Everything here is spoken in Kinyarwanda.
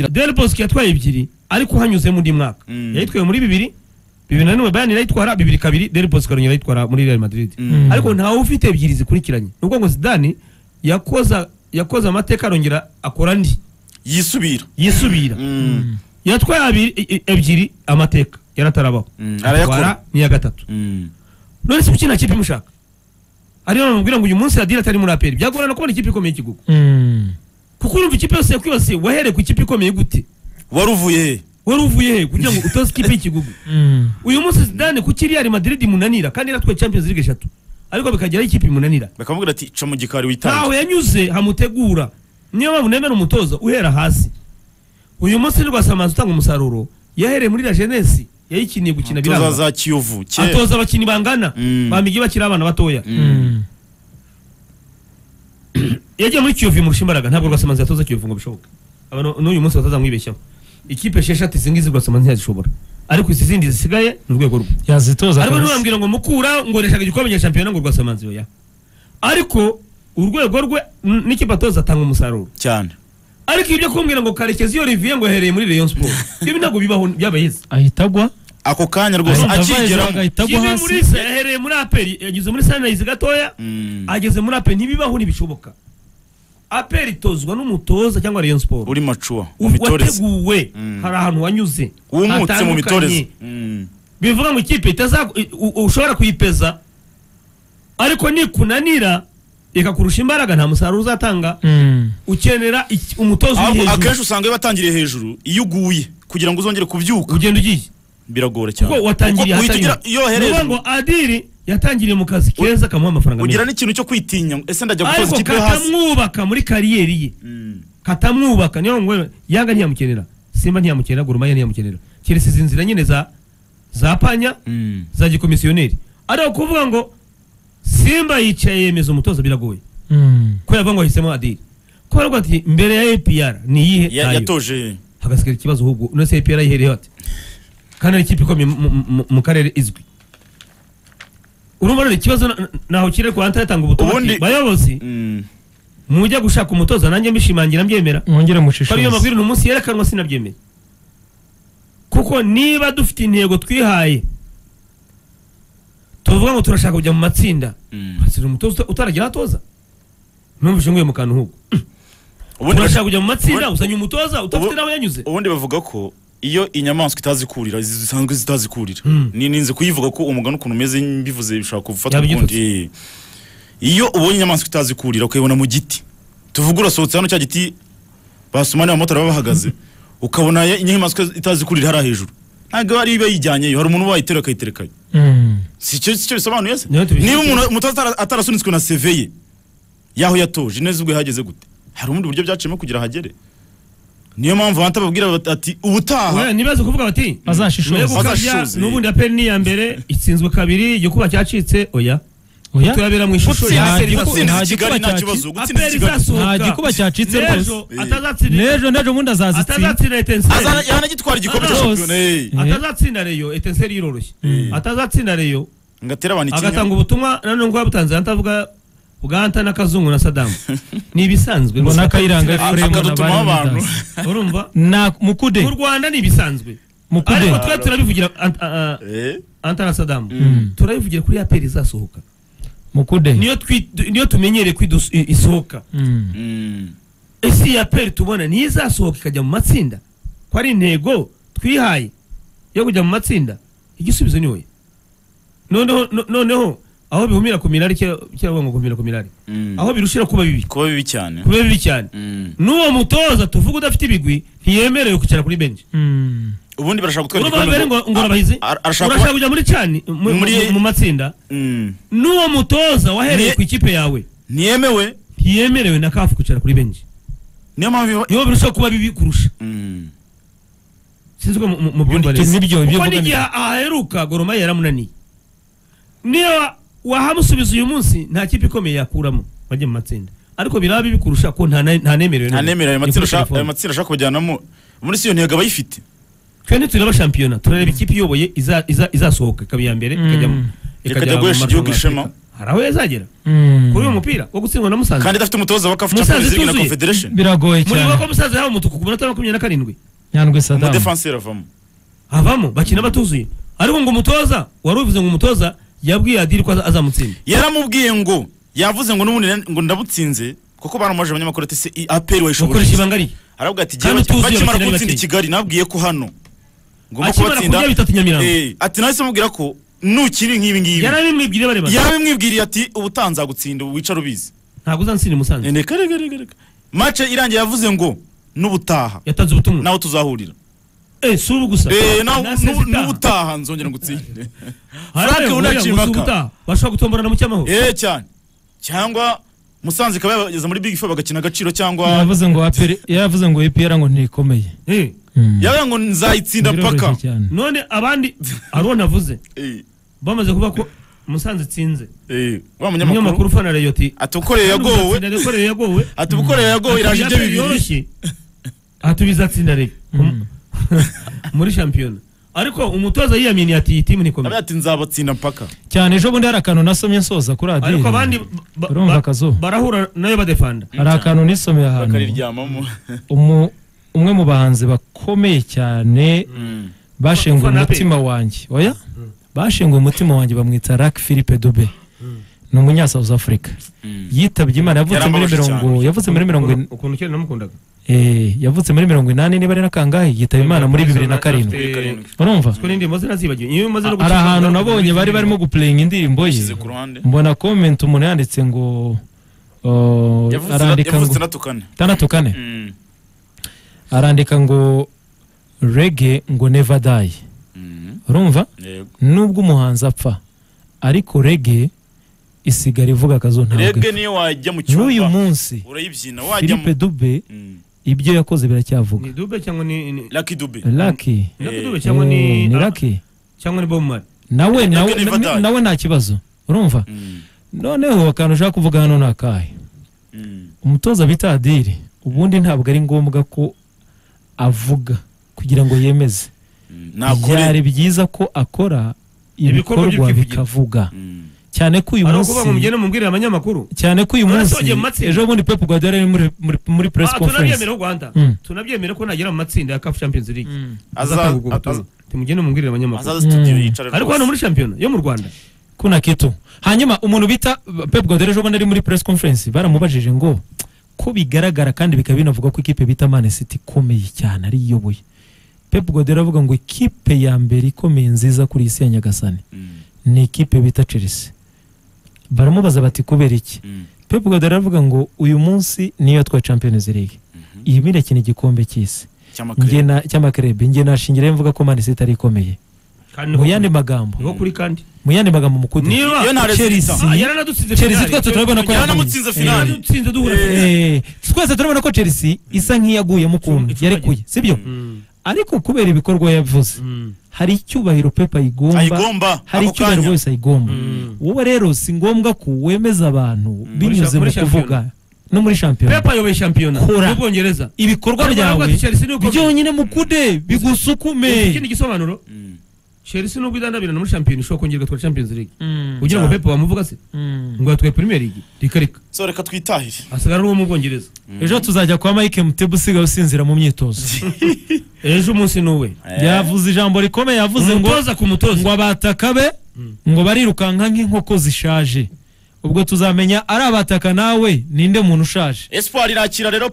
dore bosque yatwaye ebyiri ariko hanyuzemo undi mwaka Mm. yayitwaye muri bibiri bibiri na rimwe bayani irayitwara bibiri kabiri dore bosque arongera ayitwara muri real madrid Mm. ariko ntawe ufite ebyiri zikurikiranye ni ukuvuga ngo zidani yakoza yakoze amateka arongera akora andi yisubira yisubira Mm. yatwaye abiri- e- e- ebyiri amateka yaratarabaho Mm, arayakora. atwara n'iya gatatu Mm. none si ukina kipe imushaka ariyo namubwira ngo uyu munsi radire atari muri aperi byagorana kubona ikipe ikomeye ikigugu kuko urumva ikipe yose yakwibasiye wahereye ku ikipe ikomeye gute wari uvuye he wari uvuye he kugira ngo utoze ikipe y'ikigugu uyu munsi zidane kuki real madrid imunanira kandi yaratwaye champions league eshatu ariko bikageraho ikipe imunanira bakamubwira ati ca mu gikari ntaho witange yanyuze hamutegura niyo mpamvu nemera umutoza uhera hasi uyu munsi ni rwasamaza utanga umusaruro yahereye muri la jeunesse yayikiniye gukina toza biranga za kiyovu kera atoza abakinnyi bangana Mm. bamigi bakiri abana batoya Mm. yagiye muri kiyovu imurusha imbaraga ntabwo rwasamaza yatoza kiyovu ngo bishoboke Aba nu- n'uyu munsi bataza mwibeshyaho ikipe esheshatu izi ngizi rwasamaza ntiyazishobora ariko izi zindi zisigaye ni urwego rwe yazitoza ariko kabisa. ntibambwira ngo mukura ngo reshaka igikombe cya shampiyona ngo rwasamanzi oya ariko urwego rwe n- n'ikipe atoza atanga umusaruro cyane ariko ibyo kumbwira ngo karekezi iyo olivier ngo yahereye muri rayon sport ibi ntabwo bibaho byabaye izi ahita agwa ako kanya rwose ahita ava hejuru akigeramo agahita agwa Jimmy hasi Mulisa yahereye muri aperi yageze muri sanirayizi gatoya Mm. ageze muri aperi ntibibaho ntibishoboka aperi itozwa n'umutoza cyangwa rayon sport uri macuwa mu mitoreze wateguwe Mm. hari ahantu wanyuze wumutse mu hatandukanye. mitoreze Mm. bivuga ngo ikipe itaza ushobora kuyipeza ariko nikunanira ikakurusha imbaraga nta musaruro uzatanga Mm. ukenera iki- umutoza uri Ahubwo akenshi hejuru usanga iyo batangiriye hejuru iyo uguye kugira ngo uzongere kubyuka ugenda ugiye biragora cyane kuko watangiriye Kuko uhita ahatari ugira- iyo ni wahereye ukuvuga ngo adiri yatangiriye mu kazi keza kamuha amafaranga ugira menshi n'ikintu cyo kwitinya ngo, ese ndajya gukoza ariko ikipe yo hasi katamwubaka muri kariyeri ye Mm. katamwubaka niyo ngo yanga ntiyamukenera simba ntiyamukenera gorumaya ntiyamukenera keretse izi nzira nyine za za panya Mm. za gikomisiyoneri ariko kuvuga ngo simba yicaye yemeza umutoza biragoye Mm. ko yavuga ngo ahisemo adiri ko baravuga ati mbere ya APR ni iyihe Ya- ntayo yatoje hagasigara ikibazo ahubwo none se APR yihereyeho ati kandi ari ikipe ikomeye mu- mu- mu- mu karere izwi urumva rero ikibazo na- naho kiri ku hanta yatanga ubutumwa ati, Ubundi- bayobozi Mm. mujya gushaka umutoza nanjye mbishimangira mbyemera ko mwongere ariyo mushishoze mabwiriza uyu munsi yerekanwa sinabyemera kuko niba dufite intego twihaye tuvuga ngo turashaka kujya mu matsinda Mm. hasira umutoza utaragira atoza numvise nguye mu kantu nk'uko Ubundi- turashaka kujya mu matsinda ubundi- uzanye umutoza udafite ubu- n'aho yanyuze ubundi bavuga ko iyo inyamaswa itazi kurira izi zisanzwe zitazi kurira Mm. ni ninze kuyivuga ko umugani ukuntu umeze mbivuze bishobora gufatwa Yaba igitutsi. ukundi. iyo ubonye inyamaswa itazi kurira ukayibona mu giti tuvuge urasohotse hano cya giti basumani abamotari baba bahagaze ukabona ya- inyamaswa itazi kurira hariya hejuru ntabwo ari iba yijyanyeyo hari umuntu wayitera akayiterekanye Mm. si cyo si cyo bisobanuye se Niyo tubishyize- niba umuntu umutoza atara- atarasunitswe na seveye yaho yatoje ineza ubwo yahageze gute hari ubundi buryo byaciyemo kugira hagere niyo mpamvu bahita babwira bati- ati ubutaha Oya, ntibaze kuvuga bati Bazashishoze. "Mwe gukabya, Bazashishoze." n'ubundi aperi ni iya mbere itsinzwe kabiri igikuba cyacitse oya Oya, turabera mu ishusho Gutsinda ya nta aperi giku- izasohoka. gutsinda nta kigali gikuba nta kibazo cyaci- gutsinda Aperi kigali izasohoka. Nta gikuba cyacitse N'ejo rwose. atazatsinda n'ejo n'ejo ubundi azazitsinda atazatsinda etenseri Azana- yanagitwara igikombe cya Rwose. shampiyona hey. Eh. atazatsinda reyo etenseri iroroshye atazatsinda reyo ngo atere abantu ikinya agatanga ubutumwa nanone ngo yabutanze ahita avuga bwanta n'akazungu na sadamu ni ibisanzwe ngo gusa n'akayiranga atazatsinda efuremu na akadutuma abantu bari reyo. urumva na mukude mu rwanda ni ibisanzwe mukude ariko twe turabivugira Ant- ah, ah, Eh, anta na sadamu turabivugira kuri aperi izasohoka mukude niyo twi- niyo tumenyereye ko idus- i- isohoka Mm. mm, ese iyi aperi tubona niyo izasohoka ikajya mu matsinda ko ari intego twihaye yo kujya mu matsinda igisubizo ni oya noneho no- noneho aho bihumira ku mirari cyangwa ngo kumira ku mirari mm. aho birushira kuba bibi kuba bibi cyane kuba bibi cyane Mm. n'uwo mutoza tuvuga udafite ibigwi ntiyemerewe kwicara kuri benshi Mm. ubundi barashaka gutwara urumva mbere ngo ngo arabahizi A- arashaka urashaka kuba- kujya muri cani mu- Muri- mu- mu matsinda Mm. n'uwo mutoza wahereye Ni- ku ikipe yawe ntiyemewe ntiyemerewe na kafu kwicara kuri benshi niyo mpamvu iba- niho birushaho kuba bibi kurusha Mm. sinzi ko mu- mu- mu byumva Ubundi nibyo, ibyo kuko uvuga n'igihe aheruka goroma yaramunaniye niba wahamusubiza uyu munsi nta kipe ikomeye yakuramo bajya mu matsinda ariko biraba bibi kurusha ko nta na- ntanemerewe n'umwe. ntanemera ayo Ni kuri matsinda ashaka- ayo telefone. matsinda ashaka kujyanamo muri si iyo ntego aba ayifite twe ntitureba shampiyona turareba ikipe iyoboye iza- iza- izasohoka ikaba iya mbere Mm. ikajya mu- ikajya guhesha mu igihugu marushanwa ishema y'Afurika. hari aho yazagera Mm. kuri uyu mupira wo gutsindwa na musanze kandi idafite umutoza wa kafu Musanze champions league na ituzuye. confederation biragoye muri cyane ko musanze yahawe umutuku ku munota wa makumyabiri na karindwi nyandwi sadamu umudefanseri avamo havamo bakina batuzuye ariko ngo umutoza wari ubivuze ngo umutoza yabwiye adiri ko aza- azamutsinda yaramubwiye ngo yavuze ngo n'ubundi na- ngo ndabutsinze kuko baramuje abanyamakuru ati se i- APR wayishobora gukoresha ibanga riye aravuga ati Kandi "Jyewe utuzuye bakimara abakinnyi gutsinda i bakeya." kigali nabwiye ko hano ngomba Akimara kubatsinda kurya bitatu Nyamirambo. Eh, ati nahise mubwira ko nukiri nk'ibi ngibi yarabimwibwire barebana yarabimwibwiriye ati ubu utanzagutsinda ubu wicara ubizi ntabwo uzansinda i musanze reka reka reka reka mace irangiye yavuze ngo n'ubutaha yatanze ubutumwa nawe tuzahurira Eh, si ubu gusa Eh, nawe- Na sezi n'u- itaha. n'ubutaha nzongera ngutsinde Hari Frank abayoboye unaciye gusa impaka. ubutaha, bashobora gutomborana mu cyamahoro eh cyane cyangwa musanze ikaba yageze muri big four bagakina agaciro cyangwa yavuze ngo aperi yavuze ngo epera ngo ntikomeye Eh, Mm. yavuga ngo nzayitsinda Biroroshye paka cyane none abandi hari uwo navuze Eh, bamaze kuvuga ko musanze itsinze eh, wa umunyamakuru munyamakuru ufana reyoti ati ukoreye yagowe yagowe yagowe ati ukoreye yagowe iraje ibyo bibiri yoroshye atubizatsinda rege Mm. muri shampiyona ariko umutoza yiyaminiye ati iyi timu abe nikomeye ati nzabatsinda mpaka cyane ejo bundi hari akantu nasomye nsoza kuri radiyo ariko abandi ba- Urumva ba- akazuba. barahura nayo badefanda hari akantu nisomeye ahantu bakariryamamo umu- umwe mu bahanzi bakomeye cyane bashenguye Ufana pe. umutima wanjye oya bashenguye umutima wanjye bamwita Luc Philippe Dube ni umunya South Africa yitabye Imana yavutse muri Yarambabaje mirongo cyane. yavutse muri mirongo in- ukuntu kera namukundaga eh, yavutse muri mirongo inani niba ari na kangahe yitaba Imana muri bibiri na karindwi Afite- urumva kuko n'indirimbo ze nazibagiwe iyo umaze no hari gucuranga- ahantu nabonye bari barimo gupureyinga indirimbo ye Yashyize ku ruhande. mbona comment umuntu yanditse ngo uh, arandika ngo yavutse natukane itandatu kane Mm, arandika ngo rege ngo never die mm, urumva yego. nubwo umuhanzi apfa ariko rege isigara ivuga akazo ntabwo rege ipfa. niyo wajya mu n'uyu cyumba munsi urayibyina wajya mu philippe dube ibyo yakoze biracyavuga ni dube cyangwa ni ni- laki dube laki ni Lucky Eh, Dube cyangwa ni eh, ni laki cyangwa ni Bob Marley nawe nawe Lucky never die. nawe nta kibazo urumva Mm, noneho akantu ushaka kuvuga hano ni akahe mm. umutoza bita adiri ubundi ntabwo ari ngombwa ko avuga kugira ngo yemeze byari nakore byiza ko akora Ibikorwa ibikorwa by'ukwivugira. bikavuga Mm. cyane ko uyu ari munsi ukuvuga ngo mugende mubwire abanyamakuru cyane ko uyu Urasogeye munsi mu matsinda. ejo bundi pepu guardiola yari muri muri, muri press Ah, conference tunabyemera u rwanda Mm. tunabyemera ko nagera mu matsinda ya CAF Champions League Mm. Aza- azatanga ubwo aza- butumwa timugende mubwire abanyamakuru azaza studio Mm. yicara ariko hano muri shampiyona yo mu rwanda kuna kitu hanyuma umuntu bita pepu guardiola ejo bundi ari muri press conference baramubajije ngo ko bigaragara kandi bikaba binavuga ko ikipe bita man city ikomeye cyane ari iyoboye pepu guardiola avuga ngo ikipe ya mbere ikomeye nziza kuri iyi si ya nyagasani Mm, ni ikipe bita chelsea baramubaza bati kubera iki mm, Pep Guardiola aravuga ngo uyu munsi niyo yatwaye Champions League. mhm. Iyi bindi akina igikombe cy'isi. Cy'amakarere. Nge na cy'amakrebe, nge nashingirayo mvuga ko Man City ari ikomeye. kandi Mu niho- yandi magambo, niho kuri kandi mu yandi magambo mukudi. niba Iyo nta resulta. Ah, yaranadutsinze Chelsea finale. twese turabona ko Yaranamutsinze yaguye. finale. Eh, yaranadutsinze duhura Eh. finale. eh, twese turabona ko Chelsea isa nk'iyaguyemo ukuntu Icumi- yarekuye, sibyo? Mm, Ariko kubera ibikorwa yavuze, mm. hari icyubahiro Pep ayigomba. ayigomba Hari ako icyubahiro kanya bose ayigomba. Mm. Wowe rero si ngombwa ko wemeza abantu binyuze mu muri shampiyona. kuvuga no muri shampiyona. pepa ayoboye shampiyona Kora. y'ubwongereza ibikorwa Ariko byawe baravuga ati Chelsea niyo ikomeye. byonyine mukude bigusukume ikindi gisobanuro Mm, chelsea nubwo idandabirana muri shampiyona ishobora kongerwa twa champions league kugira ngo Cyane. pepa bamuvuga se ngo yatwaye premier league reka reka so reka twitahire hasigara n'uwo mu bwongereza ejo tuzajya kwa mike mutebe usigaye usinzira mu myitozo ejo umunsi ni uwe yavuze ijambo rikomeye yavuze ngo umutoza ku mutoza ngo abataka be ngo barirukanka nk'inkoko zishaje ubwo tuzamenya ari abataka nawe ninde muntu ushaje espoir irakira rero